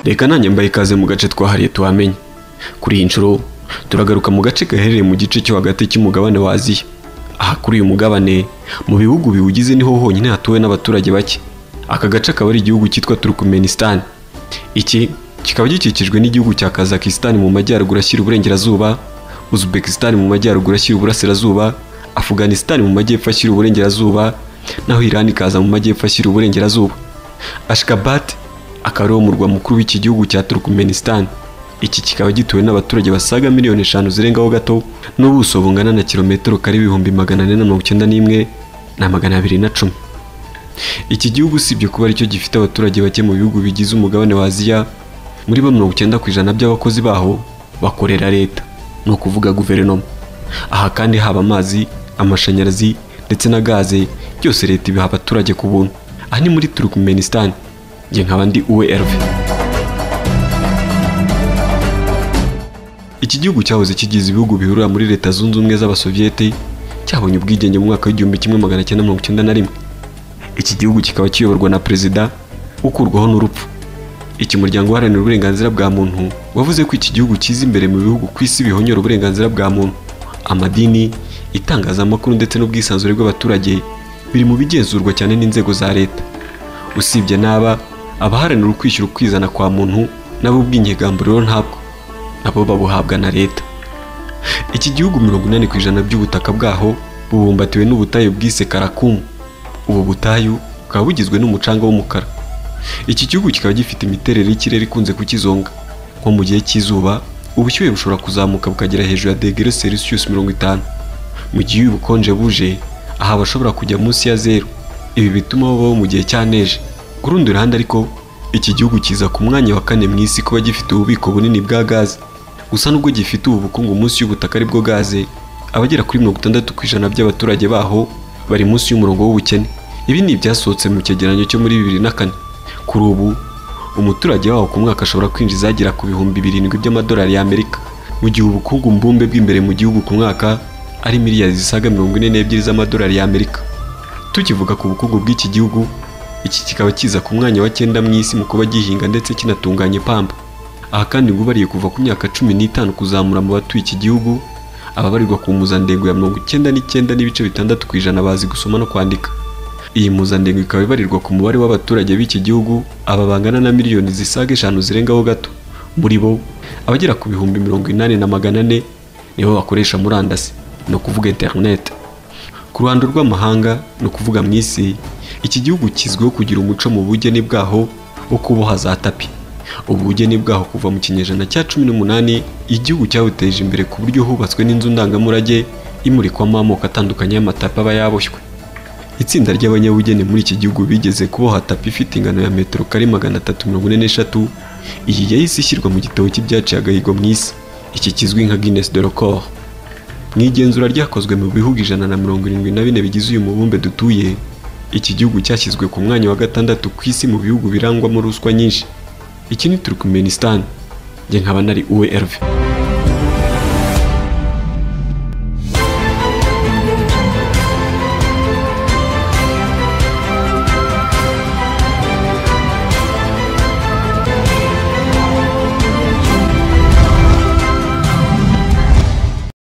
reka nanjye mbaye ikaze mu gace twahariye tuhamenye kuri iyi nshuro turagaruka mu gace gaherereye mu gice cyo hagati cy'umugabane wa aziya aha kuri uyu mugabane mu bihugu biwugize niho honyine hatuwe n'abaturage bake aka gace akaba ari igihugu cyitwa turukumenisitani iki kikaba gikikijwe n'igihugu cya kazakisitani mu majyaruguru ashyira uburengerazuba uzbekisitani mu majyaruguru ashyira uburasirazuba afuganisitani mu majyepfo ashyira uburengerazuba naho irani ikaza mu majyepfo ashyira uburengerazuba ashikabati akaba ari wo murwa mukuru w'iki gihugu cya turukumenisitani iki kikaba gituwe n'abaturage basaga miliyoni eshanu zirengaho gato n'ubuso bungana na kilometero kari ibihumbi magana ane na mirongo icyenda n'imwe na magana abiri na cumi iki gihugu usibye kuba aricyo gifite abaturage bake mu bihugu bigize umugabane wa aziya muri bo mirongo icyenda ku ijana by'abakozi baho bakorera leta ni ukuvuga guverinoma aha kandi haba amazi amashanyarazi ndetse na gaze byose leta ibiha abaturage ku buntu aha ni muri turukumenisitani njye nkaba ndi uwe erve iki gihugu cyahoze kigize ibihugu bihurira muri leta zunze ubumwe z'abasoviyete cyabonye ubwigenge mu mwaka w'igihumbi kimwe magana cyenda mirongo icyenda na rimwe iki gihugu kikaba kiyoborwa na perezida ukurwaho n'urupfu iki muryango uharanira uburenganzira bwa muntu wavuze ko iki gihugu kiza imbere mu bihugu ku isi bihonyora uburenganzira bwa muntu amadini itangazamakuru ndetse n'ubwisanzure bw'abaturage biri mu bigenzurwa cyane n'inzego za leta usibye n'aba abaharanira ukwishyira ukwizana kwa muntu nabo ubw'inyigamburiro ntabwo nabo babuhabwa na leta iki gihugu mirongo inani ku ijana by'ubutaka bwaho bubumbatiwe n'ubutayu bwise karakumu ubu butayu bukaba bugizwe n'umucanga w'umukara iki gihugu kikaba gifite imiterere y'ikirere ikunze kukizonga nko mu gihe cy'izuba ubushyuhe bushobora kuzamuka bukagera hejuru ya degere selisiyusi mirongo itanu mu gihe iyo ubukonje buje aha bashobora kujya munsi ya zeru ibi bituma babaho mu gihe cya neje ku rundi ruhande ariko iki gihugu kiza ku mwanya wa kane mu isi kuba gifite ububiko bunini bwa gaze gusa nubwo gifite ubu bukungu munsi y'ubutaka aribwo gaze abagera kuri mirongo itandatu ku ijana by'abaturage baho bari munsi y'umurongo w'ubukene ibi ni ibyasohotse mu cyegeranyo cyo muri bibiri na kane kuri ubu umuturage waho ku mwaka ashobora kwinjiza agera ku bihumbi birindwi by'amadolari y'amerika mu gihe ubukungu mbumbe bw'imbere mu gihugu ku mwaka ari miliyari zisaga mirongo ine n'ebyiri z'amadolari y'amerika tukivuga ku bukungu bw'iki gihugu iki kikaba kiza ku mwanya wa cyenda mu isi mu kuba gihinga ndetse kinatunganya ipamba aha kandi ngo ubariye kuva ku myaka cumi n'itanu kuzamura mu batuye iki gihugu aba barirwa ku mpuzandengo ya mirongo icyenda n'icyenda n'ibice bitandatu ku ijana bazi gusoma no kwandika iyi mpuzandengo ikaba ibarirwa ku mubare w'abaturage b'iki gihugu aba bangana na miliyoni zisaga eshanu zirengaho gato muri bo abagera ku bihumbi mirongo inani na magana ane nibo bakoresha murandasi ni ukuvuga interineti ku ruhando rw'amahanga ni ukuvuga mu isi iki gihugu kizwiho kugira umuco mu bugeni bwaho wo kuboha za tapi ubu bugeni bwaho kuva mu kinyejana cya cumi n'umunani igihugu cyawuteje imbere ku buryo hubatswe n'inzu ndangamurage imurikwamo amoko atandukanye y'amatapi aba yaboshywe itsinda ry'abanyabugeni muri iki gihugu bigeze kuboha tapi ifite ingano ya metero kare magana atatu mirongo ine n'eshatu iyi yahise ishyirwa mu gitabo cy'ibyaciye agahigo mu isi iki kizwi nka Guinness de record mu igenzura ryakozwe mu bihugu ijana na mirongo irindwi na bine bigize uyu mubumbe dutuye iki gihugu cyashyizwe ku mwanya wa gatandatu ku isi mu bihugu birangwamo ruswa nyinshi iki ni turukumenisitani njye nkaba nari uwe erve